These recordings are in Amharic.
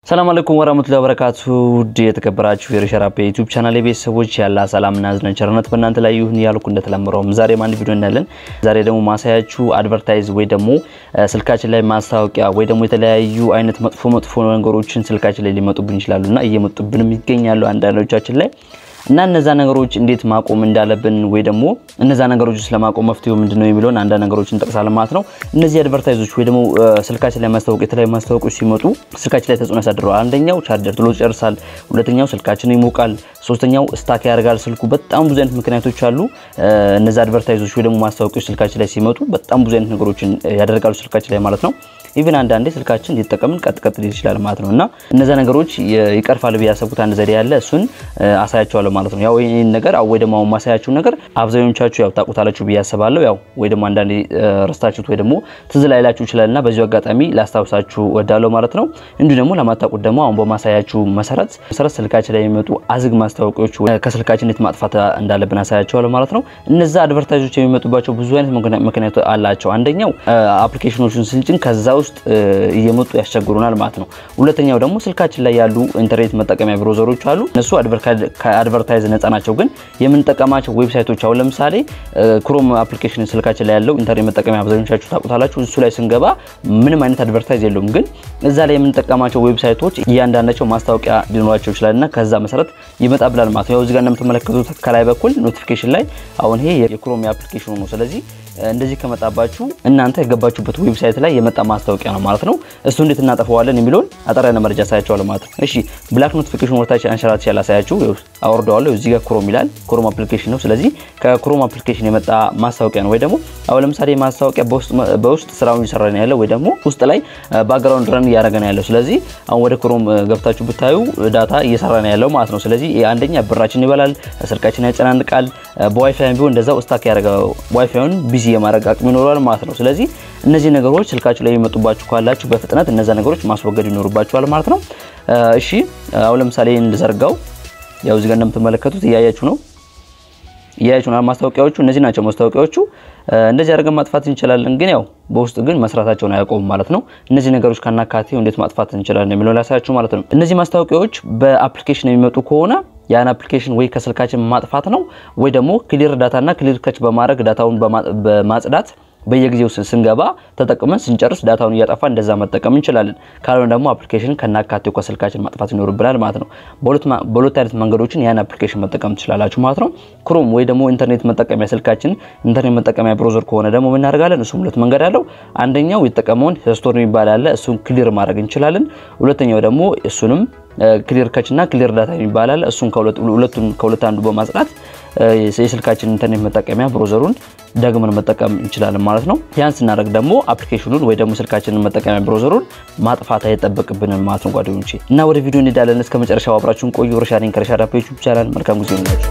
ሰላም አለይኩም ወራህመቱላሂ ወበረካቱ። ውድ የተከበራችሁ የሪሸራፕ የዩቲዩብ ቻናል ቤተሰቦች ያላ ሰላምና እዝነ ቸርነት በእናንተ ላይ ይሁን ያልኩ እንደተለመደውም ዛሬም አንድ ቪዲዮ እናያለን። ዛሬ ደግሞ ማሳያችሁ አድቨርታይዝ ወይ ደግሞ ስልካችን ላይ ማስታወቂያ ወይ ደግሞ የተለያዩ አይነት መጥፎ መጥፎ ነገሮችን ስልካችን ላይ ሊመጡብን ይችላሉና እየመጡብንም ይገኛሉ አንዳንዶቻችን ላይ እና እነዛ ነገሮች እንዴት ማቆም እንዳለብን ወይ ደግሞ እነዛ ነገሮች ስለማቆም መፍትሄው ምንድነው የሚለውን አንዳንድ ነገሮችን እንጠቅሳለን ማለት ነው። እነዚህ አድቨርታይዞች ወይ ደግሞ ስልካችን ላይ ማስታወቅ የተለያዩ ማስታወቂያዎች ሲመጡ ስልካችን ላይ ተጽዕኖ ያሳድረዋል። አንደኛው ቻርጀር ቶሎ ይጨርሳል፣ ሁለተኛው ስልካችን ይሞቃል፣ ሶስተኛው ስታክ ያደርጋል ስልኩ። በጣም ብዙ አይነት ምክንያቶች አሉ። እነዚህ አድቨርታይዞች ወይ ደግሞ ማስታወቂያዎች ስልካችን ላይ ሲመጡ በጣም ብዙ አይነት ነገሮችን ያደርጋሉ ስልካችን ላይ ማለት ነው። ኢቭን አንዳንዴ ስልካችን እንዲጠቀምን ቀጥ ቀጥ ሊል ይችላል ማለት ነው። እና እነዛ ነገሮች ይቀርፋል ብዬ ያሰብኩት አንድ ዘዴ ያለ እሱን አሳያቸዋለሁ ማለት ነው። ያው ይህን ነገር ወይ ደግሞ አሁን ማሳያችሁ ነገር አብዛኞቻችሁ ያው ታውቁታላችሁ ብዬ አስባለሁ። ያው ወይ ደግሞ አንዳንዴ ረስታችሁት ወይ ደግሞ ትዝ ላይላችሁ ይችላል እና በዚሁ አጋጣሚ ላስታውሳችሁ ወዳለሁ ማለት ነው። እንዲሁ ደግሞ ለማታውቁት ደግሞ አሁን በማሳያችሁ መሰረት መሰረት ስልካችን ላይ የሚመጡ አዝግ ማስታወቂያዎች ከስልካችን እንዴት ማጥፋት እንዳለብን አሳያቸዋለሁ ማለት ነው። እነዛ አድቨርታይዞች የሚመጡባቸው ብዙ አይነት ምክንያት አላቸው። አንደኛው አፕሊኬሽኖችን ስንጭን ከዛ ውስጥ እየመጡ ያስቸግሩናል ማለት ነው። ሁለተኛው ደግሞ ስልካችን ላይ ያሉ ኢንተርኔት መጠቀሚያ ብሮዘሮች አሉ። እነሱ ከአድቨርታይዝ ነፃ ናቸው። ግን የምንጠቀማቸው ዌብሳይቶች አሁን ለምሳሌ ክሮም አፕሊኬሽን ስልካችን ላይ ያለው ኢንተርኔት መጠቀሚያ አብዛኞቻችሁ ታውቁታላችሁ። እሱ ላይ ስንገባ ምንም አይነት አድቨርታይዝ የለውም። ግን እዛ ላይ የምንጠቀማቸው ዌብሳይቶች እያንዳንዳቸው ማስታወቂያ ሊኖራቸው ይችላል እና ከዛ መሰረት ይመጣብላል ማለት ነው። ያው እዚህ ጋር እንደምትመለከቱት ከላይ በኩል ኖቲፊኬሽን ላይ አሁን ይሄ የክሮም አፕሊኬሽኑ ነው። ስለዚህ እንደዚህ ከመጣባችሁ እናንተ የገባችሁበት ዌብሳይት ላይ የመጣ ማስታወቂያ ነው ማለት ነው። እሱ እንዴት እናጠፋዋለን የሚለውን አጠር ያለ መረጃ ሳያቸዋለሁ ማለት ነው። እሺ ብላክ ኖቲፊኬሽን ወርታች አንሸራት ያላ ሳያችሁ አወርደዋለሁ። እዚህ ጋር ክሮም ይላል። ክሮም አፕሊኬሽን ነው። ስለዚህ ከክሮም አፕሊኬሽን የመጣ ማስታወቂያ ነው። ወይ ደግሞ አሁን ለምሳሌ ማስታወቂያ በውስጥ ስራውን እየሰራ ነው ያለው፣ ወይ ደግሞ ውስጥ ላይ ባክግራውንድ ረን እያደረገ ነው ያለው። ስለዚህ አሁን ወደ ክሮም ገብታችሁ ብታዩ ዳታ እየሰራ ነው ያለው ማለት ነው። ስለዚህ አንደኛ ብራችን ይበላል፣ ስልካችን ያጨናንቃል። በዋይፋይ ቢሆን እንደዛው ስታክ ያደረገ ዋይፋዩን ቢዚ የማድረግ አቅም ይኖራል ማለት ነው። ስለዚህ እነዚህ ነገሮች ስልካችሁ ላይ የሚመጡባችሁ ካላችሁ በፍጥነት እነዛ ነገሮች ማስወገድ ይኖርባችኋል ማለት ነው። እሺ አሁን ለምሳሌ እንዘርጋው። ያው እዚህ ጋር እንደምትመለከቱት እያያችሁ ነው እያያችሁ ነው። ማስታወቂያዎቹ እነዚህ ናቸው ማስታወቂያዎቹ። እንደዚህ አድርገን ማጥፋት እንችላለን፣ ግን ያው በውስጥ ግን መስራታቸውን አያቆሙም ማለት ነው። እነዚህ ነገሮች ካናካቴው እንዴት ማጥፋት እንችላለን የሚለው ላሳያችሁ ማለት ነው። እነዚህ ማስታወቂያዎች በአፕሊኬሽን የሚመጡ ከሆነ ያን አፕሊኬሽን ወይ ከስልካችን ማጥፋት ነው ወይ ደግሞ ክሊር ዳታና ክሊር ከች በማድረግ ዳታውን በማጽዳት በየጊዜው ስንገባ ተጠቅመን ስንጨርስ ዳታውን እያጠፋ እንደዛ መጠቀም እንችላለን። ካልሆነ ደግሞ አፕሊኬሽን ከናካቴው ከስልካችን ማጥፋት ይኖርብናል ማለት ነው። በሁለት አይነት መንገዶችን ያን አፕሊኬሽን መጠቀም ትችላላችሁ ማለት ነው። ክሮም ወይ ደግሞ ኢንተርኔት መጠቀሚያ ስልካችን ኢንተርኔት መጠቀሚያ ብሮዘር ከሆነ ደግሞ ምን እናደርጋለን? እሱም ሁለት መንገድ አለው። አንደኛው የተጠቀመውን ስቶር የሚባል አለ። እሱን ክሊር ማድረግ እንችላለን። ሁለተኛው ደግሞ እሱንም ክሊር ከች እና ክሊር ዳታ የሚባል አለ። እሱን ሁለቱን ከሁለት አንዱ በማጽዳት የስልካችን ኢንተርኔት መጠቀሚያ ብሮዘሩን ደግመን መጠቀም እንችላለን ማለት ነው። ያን ስናደርግ ደግሞ አፕሊኬሽኑን ወይ ደግሞ ስልካችንን መጠቀሚያ ብሮዘሩን ማጥፋት አይጠበቅብንም ማለት ነው ጓደኞቼ። እና ወደ ቪዲዮ እንሄዳለን። እስከ መጨረሻው አብራችሁን ቆዩ። ርሻሪን ከርሻዳፕ ዩቲዩብ ቻናል መልካም ጊዜ ይሁንላችሁ።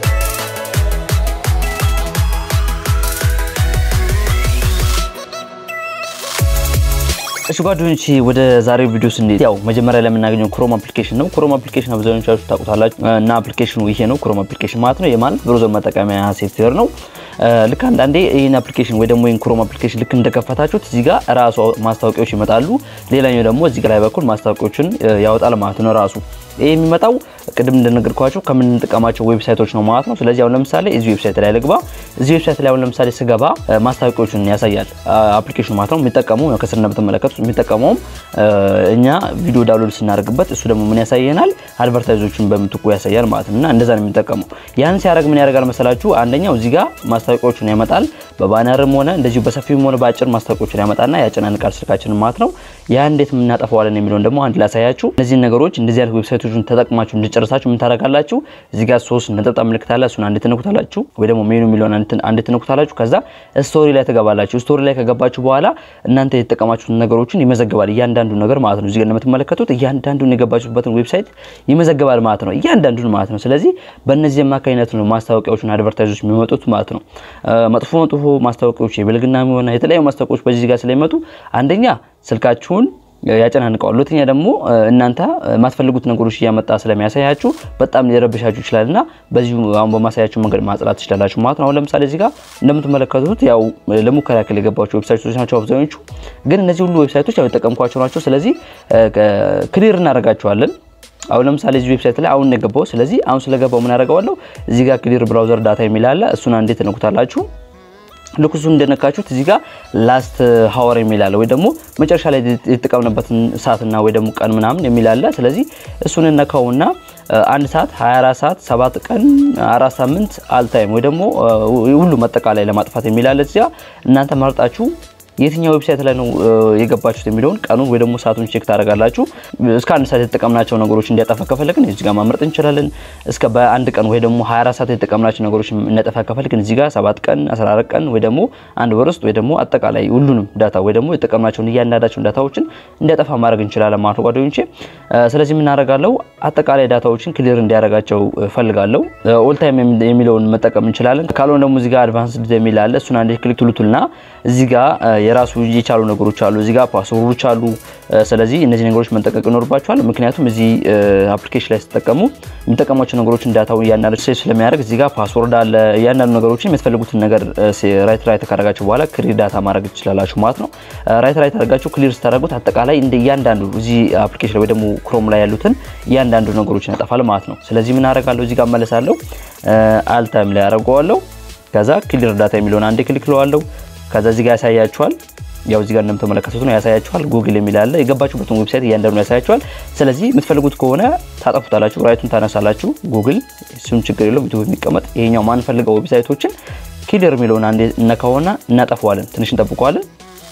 እሺ ጓደኞቼ ወደ ዛሬው ቪዲዮ ስንሄድ ያው መጀመሪያ ላይ የምናገኘው ክሮም አፕሊኬሽን ነው። ክሮም አፕሊኬሽን አብዛኞቻችሁ ታውቁታላችሁ እና አፕሊኬሽኑ ይሄ ነው። ክሮም አፕሊኬሽን ማለት ነው የማለት ብሮዘር መጠቀሚያ ሶፍትዌር ነው። ልክ አንዳንዴ ይህን አፕሊኬሽን ወይ ደግሞ ይህን ክሮም አፕሊኬሽን ልክ እንደከፈታችሁት እዚህ ጋር ራሱ ማስታወቂያዎች ይመጣሉ። ሌላኛው ደግሞ እዚህ ላይ በኩል ማስታወቂያዎችን ያወጣል ማለት ነው ራሱ ይህ የሚመጣው ቅድም እንደነገርኳቸው ከምንጠቀማቸው ዌብሳይቶች ነው ማለት ነው። ስለዚህ አሁን ለምሳሌ እዚህ ዌብሳይት ላይ ልግባ። እዚህ ዌብሳይት ላይ አሁን ለምሳሌ ስገባ ማስታወቂያዎችን ያሳያል አፕሊኬሽኑ ማለት ነው። የሚጠቀመው ከስር እንደምትመለከቱት የሚጠቀመውም እኛ ቪዲዮ ዳውንሎድ ስናደርግበት እሱ ደግሞ ምን ያሳየናል? አድቨርታይዞችን በምትኩ ያሳያል ማለት ነው። እና እንደዛ ነው የሚጠቀመው። ያን ሲያደርግ ምን ያደርጋል መሰላችሁ? አንደኛው እዚህ ጋር ማስታወቂያዎችን ያመጣል። በባነርም ሆነ እንደዚሁ በሰፊውም ሆነ በአጭር ማስታወቂያዎችን ያመጣና ያጨናንቃል ስልካችንን ማለት ነው። ያ እንዴት የምናጠፋዋለን የሚለውን ደግሞ አንድ ላሳያችሁ። እነዚህን ነገሮች እንደዚህ አይነት ዌብሳይቶችን ተጠቅማችሁ እንድጨርሳችሁ ምን ታደርጋላችሁ? እዚህ ጋር ሶስት ነጠብጣብ ምልክት አለ። እሱን አንድ ትነኩታላችሁ፣ ወይ ደግሞ ሜኑ የሚለውን አንድ ትነኩታላችሁ። ከዛ ስቶሪ ላይ ትገባላችሁ። ስቶሪ ላይ ከገባችሁ በኋላ እናንተ የተጠቀማችሁትን ነገሮችን ይመዘግባል፣ እያንዳንዱ ነገር ማለት ነው። እዚህ ጋር እንደምትመለከቱት እያንዳንዱን የገባችሁበትን ዌብሳይት ይመዘግባል ማለት ነው፣ እያንዳንዱን ማለት ነው። ስለዚህ በእነዚህ አማካኝነት ነው ማስታወቂያዎችን አድቨርታይዞች የሚመጡት ማለት ነው። መጥፎ መጥፎ ማስታወቂያዎች የብልግና የሆነ የተለያዩ ማስታወቂያዎች በዚህ ጋር ስለሚመጡ አንደኛ ስልካችሁን ያጨናንቀዋል። ሁለተኛ ደግሞ እናንተ የማትፈልጉት ነገሮች እያመጣ ስለሚያሳያችሁ በጣም ሊረብሻችሁ ይችላል እና በዚሁ አሁን በማሳያችሁ መንገድ ማጽዳት ትችላላችሁ ማለት ነው። አሁን ለምሳሌ እዚህ ጋር እንደምትመለከቱት ያው ለሙከራ ያክል የገባቸው ዌብሳይቶች ናቸው አብዛኞቹ። ግን እነዚህ ሁሉ ዌብሳይቶች ያው የጠቀምኳቸው ናቸው። ስለዚህ ክሊር እናደርጋቸዋለን። አሁን ለምሳሌ እዚህ ዌብሳይት ላይ አሁን ነው የገባው። ስለዚህ አሁን ስለገባው ምን አደርገዋለሁ? እዚህ ጋር ክሊር ብራውዘር ዳታ የሚል አለ። እሱን አንዴ ትነኩታላችሁ። ልክ እሱን እንደነካችሁት እዚህ ጋር ላስት ሀወር የሚል አለ፣ ወይ ደግሞ መጨረሻ ላይ የተጠቀምንበትን ሰዓትና ወይ ደግሞ ቀን ምናምን የሚል አለ። ስለዚህ እሱን እነካውና አንድ ሰዓት 24 ሰዓት 7 ቀን አራት ሳምንት አልታይም ወይ ደግሞ ሁሉ መጠቃላይ ለማጥፋት የሚል አለ። እዚያ እናንተ መርጣችሁ የትኛው ዌብሳይት ላይ ነው የገባችሁት የሚለውን ቀኑን ወይ ደግሞ ሰዓቱን ቼክ ታደርጋላችሁ። እስከ አንድ ሰዓት የተጠቀምናቸው ነገሮች እንዲያጠፋ ከፈለግን እዚህ ጋር ማምረጥ እንችላለን። እስከ በአንድ ቀን ወይ ደግሞ 24 ሰዓት የተጠቀምናቸው ነገሮች እንዲያጠፋ ከፈለግን እዚህ ጋር 7 ቀን 14 ቀን ወይ ደግሞ አንድ ወር ውስጥ ወይ ደግሞ አጠቃላይ ሁሉንም ዳታ ወይ ደግሞ የተጠቀምናቸውን እያንዳንዳቸውን ዳታዎችን እንዲያጠፋ ማድረግ እንችላለን ማለት ነው ጓደኞቼ። ስለዚህ የምናደርጋለው አጠቃላይ ዳታዎችን ክሊር እንዲያደርጋቸው ፈልጋለሁ። ኦል ታይም የሚለውን መጠቀም እንችላለን። ካልሆነ ደግሞ እዚህ ጋር አድቫንስድ የሚል አለ። እሱን አንዴ ክሊክ ትሉቱልና እዚህ ጋር የራሱ የቻሉ ነገሮች አሉ። እዚህ ጋር ፓስወርዶች አሉ። ስለዚህ እነዚህ ነገሮች መጠቀቅ ይኖርባቸዋል። ምክንያቱም እዚህ አፕሊኬሽን ላይ ስትጠቀሙ የሚጠቀሟቸው ነገሮችን ዳታው እያንዳንዱ ሴቭ ስለሚያደርግ እዚህ ጋር ፓስወርድ አለ። እያንዳንዱ ነገሮችን የምትፈልጉትን ነገር ራይት ራይት ካደረጋችሁ በኋላ ክሊር ዳታ ማድረግ ትችላላችሁ ማለት ነው። ራይት ራይት አድርጋችሁ ክሊር ስታደርጉት አጠቃላይ እንደ እያንዳንዱ እዚህ አፕሊኬሽን ወይ ደግሞ ክሮም ላይ ያሉትን እያንዳንዱ ነገሮችን ያጠፋል ማለት ነው። ስለዚህ ምን አደርጋለሁ እዚህ ጋር መለሳለሁ። አልታይም ላይ አደርገዋለሁ። ከዛ ክሊር ዳታ የሚለውን አንዴ ክሊክ ለዋለሁ። ከዛ እዚህ ጋር ያሳያችኋል። ያው እዚህ ጋር እንደምትመለከቱት ነው ያሳያችኋል። ጉግል የሚል አለ። የገባችሁበትን ዌብሳይት እያንዳንዱ ያሳያችኋል። ስለዚህ የምትፈልጉት ከሆነ ታጠፉታላችሁ፣ ራይቱን ታነሳላችሁ። ጉግል እሱን ችግር የለውም ዩቱብ የሚቀመጥ ይሄኛው ማንፈልገው ዌብሳይቶችን ክሊር የሚለውን አንዴ እነካውና እናጠፈዋለን። ትንሽ እንጠብቀዋለን።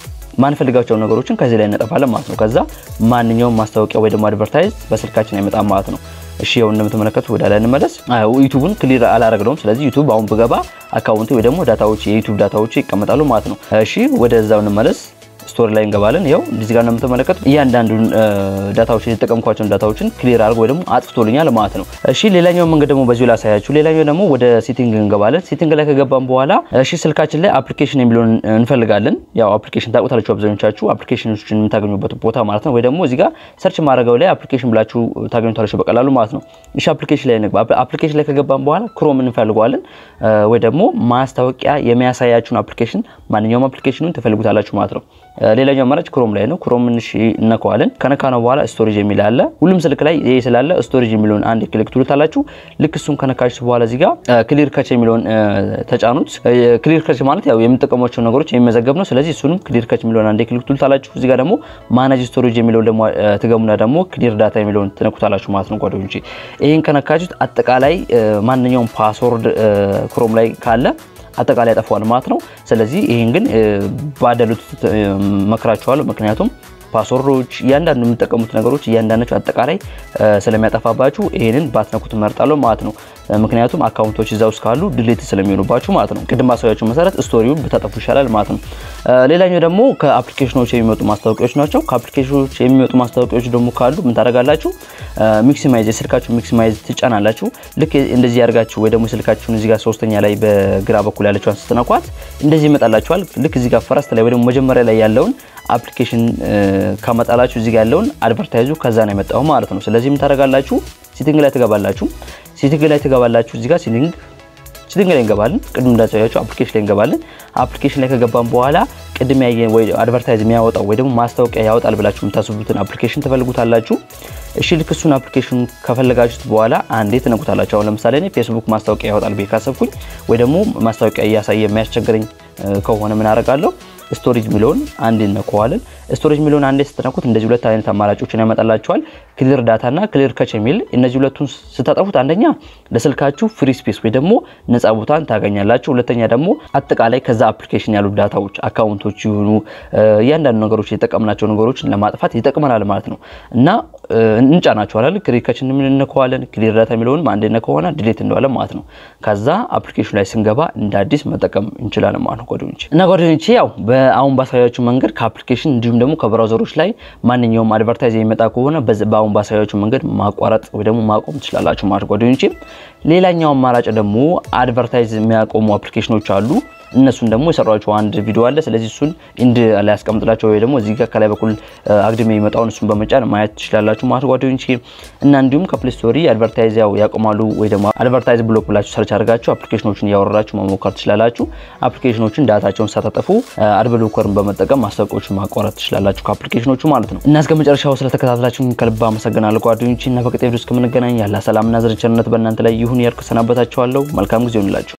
ማንፈልጋቸው ነገሮችን ከዚህ ላይ እናጠፋለን ማለት ነው። ከዛ ማንኛውም ማስታወቂያ ወይ ደግሞ አድቨርታይዝ በስልካችን አይመጣም ማለት ነው። እሺ ያው እንደምትመለከቱት ወደ ላይ እንመለስ። ዩቱብን ክሊር አላረግነውም። ስለዚህ ዩቱብ አሁን ብገባ አካውንቴ ወይ ደግሞ ዳታዎች የዩቱብ ዳታዎች ይቀመጣሉ ማለት ነው። እሺ ወደዛው እንመለስ። ስቶሪ ላይ እንገባለን። ያው እዚህ ጋር እንደምትመለከቱት እያንዳንዱን ዳታዎች የተጠቀምኳቸውን ዳታዎችን ክሊር አድርጎ ወይ ደግሞ አጥፍቶልኛል ማለት ነው። እሺ ሌላኛው መንገድ ደግሞ በዚሁ ላሳያችሁ። ሌላኛው ደግሞ ወደ ሴቲንግ እንገባለን። ሴቲንግ ላይ ከገባን በኋላ እሺ ስልካችን ላይ አፕሊኬሽን የሚለውን እንፈልጋለን። ያው አፕሊኬሽን ታውቁታላችሁ አብዛኞቻችሁ አፕሊኬሽኖችን የምታገኙበት ቦታ ማለት ነው። ወይ ደግሞ እዚህ ጋር ሰርች ማድረገው ላይ አፕሊኬሽን ብላችሁ ታገኙታላችሁ በቀላሉ ማለት ነው። እሺ አፕሊኬሽን ላይ እንግባ። አፕሊኬሽን ላይ ከገባን በኋላ ክሮም እንፈልገዋለን ወይ ደግሞ ማስታወቂያ የሚያሳያችሁን አፕሊኬሽን ማንኛውም አፕሊኬሽኑን ትፈልጉታላችሁ ማለት ነው። ሌላኛው አማራጭ ክሮም ላይ ነው። ክሮም እንሽ እነከዋለን። ከነካ ነው በኋላ ስቶሬጅ የሚል አለ። ሁሉም ስልክ ላይ ይሄ ስላለ ስቶሬጅ የሚለውን አንድ ክሊክ ትሉታላችሁ። ልክ እሱን ከነካችሁ በኋላ እዚህ ጋር ክሊር ከች የሚለውን ተጫኑት። ክሊር ከች ማለት ያው የምንጠቀሟቸው ነገሮች የሚመዘገብ ነው። ስለዚህ እሱንም ክሊር ከች የሚለውን አንድ ክሊክ ትሉታላችሁ። እዚህ ጋር ደግሞ ማናጅ ስቶሬጅ የሚለውን ደግሞ ትገሙና ደግሞ ክሊር ዳታ የሚለውን ትነኩታላችሁ ማለት ነው ጓደኞቼ። ይሄን ከነካችሁት አጠቃላይ ማንኛውም ፓስወርድ ክሮም ላይ ካለ አጠቃላይ ያጠፋዋል ማለት ነው። ስለዚህ ይህን ግን ባደሉት መክራችኋለሁ። ምክንያቱም ፓስወርዶች እያንዳንዱ የምጠቀሙት ነገሮች እያንዳንዳቸው አጠቃላይ ስለሚያጠፋባችሁ ይህንን ባትነኩት መርጣለሁ ማለት ነው። ምክንያቱም አካውንቶች እዛ ውስጥ ካሉ ድሌት ስለሚሆኑባችሁ ማለት ነው። ቅድም ማሳያችሁ መሰረት ስቶሪውን ብታጠፉ ይሻላል ማለት ነው። ሌላኛው ደግሞ ከአፕሊኬሽኖች የሚመጡ ማስታወቂያዎች ናቸው። ከአፕሊኬሽኖች የሚመጡ ማስታወቂያዎች ደግሞ ካሉ ምን ታደርጋላችሁ? ሚክሲማይዝ የስልካችሁ ሚክሲማይዝ ትጫናላችሁ። ልክ እንደዚህ ያደርጋችሁ ወይ ደግሞ ስልካችሁን እዚህ ጋር ሶስተኛ ላይ በግራ በኩል ያለችዋን ስትነኳት እንደዚህ ይመጣላችኋል። ልክ እዚህ ጋር ፈረስት ላይ ወይ ደግሞ መጀመሪያ ላይ ያለውን አፕሊኬሽን ካመጣላችሁ እዚህ ጋር ያለውን አድቨርታይዙ ከዛ ነው የመጣው ማለት ነው። ስለዚህ ምን ታደርጋላችሁ? ሴቲንግ ላይ ትገባላችሁ። ሴቲንግ ላይ ትገባላችሁ። እዚህ ጋር ሴቲንግ ሴቲንግ ላይ እንገባለን። ቅድም እንዳሳያችሁ አፕሊኬሽን ላይ እንገባለን። አፕሊኬሽን ላይ ከገባን በኋላ ቅድም ያየ ወይ አድቨርታይዝ የሚያወጣው ወይ ደግሞ ማስታወቂያ ያወጣል ብላችሁ የምታስቡትን አፕሊኬሽን ትፈልጉታላችሁ። እሺ ልክ እሱን አፕሊኬሽን ከፈለጋችሁት በኋላ አንዴ ትነኩታላችሁ። አሁን ለምሳሌ እኔ ፌስቡክ ማስታወቂያ ያወጣል ብዬ ካሰብኩኝ ወይ ደግሞ ማስታወቂያ እያሳየ የሚያስቸግረኝ ከሆነ ምን አደርጋለሁ? ስቶሬጅ የሚለውን አንዴ እነከዋለን። ስቶሬጅ የሚለውን አንዴ ስትነኩት እንደዚህ ሁለት አይነት አማራጮችን ያመጣላችኋል። ክሊር ዳታ እና ክሊር ከች የሚል እነዚህ ሁለቱን ስታጠፉት አንደኛ ለስልካችሁ ፍሪ ስፔስ ወይ ደግሞ ነፃ ቦታን ታገኛላችሁ። ሁለተኛ ደግሞ አጠቃላይ ከዛ አፕሊኬሽን ያሉ ዳታዎች አካውንቶች ይሁኑ እያንዳንዱ ነገሮች የጠቀምናቸው ነገሮችን ለማጥፋት ይጠቅመናል ማለት ነው እና እንጫናቸዋለን። ክሊር ከች እንነከዋለን። ክሊር ዳታ የሚለውንም አንዴ ነከሆነ ዲሌት እንደዋለን ማለት ነው። ከዛ አፕሊኬሽኑ ላይ ስንገባ እንደ አዲስ መጠቀም እንችላለን ማለት ነው ጓደኞቼ እና ጓደኞቼ ያው አሁን ባሳያችሁ መንገድ ከአፕሊኬሽን እንዲሁም ደግሞ ከብራውዘሮች ላይ ማንኛውም አድቨርታይዝ የሚመጣ ከሆነ በአሁን ባሳያችሁ መንገድ ማቋረጥ ወይ ደግሞ ማቆም ትችላላችሁ ማለት ጓደኞቼ። ሌላኛው አማራጭ ደግሞ አድቨርታይዝ የሚያቆሙ አፕሊኬሽኖች አሉ። እነሱን ደግሞ የሰሯቸው አንድ ቪዲዮ አለ። ስለዚህ እሱን ኢንድ ላይ ያስቀምጥላቸው ወይ ደግሞ እዚህ ጋር ከላይ በኩል አግድም የሚመጣውን እሱን በመጫን ማየት ትችላላችሁ ማለት ጓደኞች። እና እንዲሁም ከፕሌይ ስቶሪ አድቨርታይዝ ያው ያቆማሉ ወይ ደግሞ አድቨርታይዝ ብሎክ ብላችሁ ሰርች አድርጋችሁ አፕሊኬሽኖችን እያወረዳችሁ መሞከር ትችላላችሁ። አፕሊኬሽኖችን ዳታቸውን ሳታጠፉ አድብሎከርን በመጠቀም ማስታወቂያዎችን ማቋረጥ ትችላላችሁ ከአፕሊኬሽኖቹ ማለት ነው። እና እስከ መጨረሻው ስለተከታተላችሁ ከልብ አመሰግናለሁ ጓደኞች። እና በቀጣይ ቪዲዮ እስከምንገናኝ ያለ ሰላምና ዘር ቸርነት በእናንተ ላይ ይሁን ያልኩ ሰናበታችኋለሁ። መልካም ጊዜ ይሁንላችሁ።